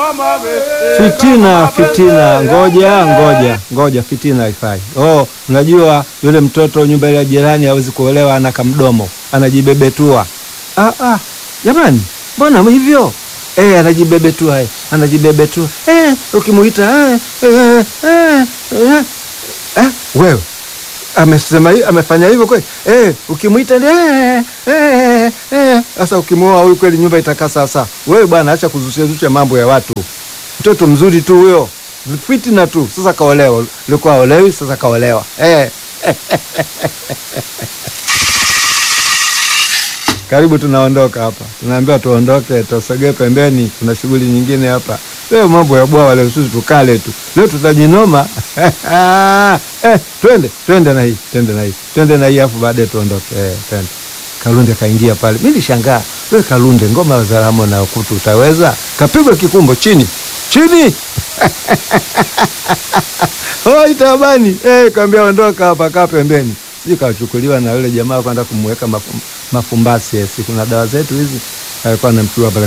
Fitina, fitina, ngoja ngoja ngoja, fitina haifai. Oh, unajua yule mtoto nyumba ile ya jirani hawezi kuolewa, ana kamdomo anajibebetua. Ah, ah, jamani, mbona hivyo? Eh, anajibebetua eh, anajibebetua eh, ukimuita eh, eh, eh, eh, eh, wewe amesema hi- amefanya hivyo kweli eh, ukimwita eh, eh, eh. Sasa ukimwoa huyu kweli nyumba itakaa sawa. Wewe bwana, acha kuzusha zusha mambo ya watu. Mtoto mzuri tu huyo, fitina tu. Sasa kaolewa, ulikuwa olewi, sasa kaolewa eh. Karibu, tunaondoka hapa, tunaambiwa tuondoke, tusogee pembeni, kuna shughuli nyingine hapa. Leo mambo ya bwawa leo, sisi tukale tu leo, tutajinoma eh, twende twende na hii twende na hii twende na hii, afu baadaye tuondoke eh, twende. Kalunde kaingia pale, mi nishangaa, we Kalunde, ngoma za Ramo na Ukutu utaweza? Kapigwa kikumbo chini chini Oi tabani eh, kaambia ondoka hapa, kaa pembeni. Sijui kachukuliwa na yule jamaa kwenda kumweka mafum, mafumbasi. eh, Si kuna dawa zetu hizi, alikuwa anamchukua pale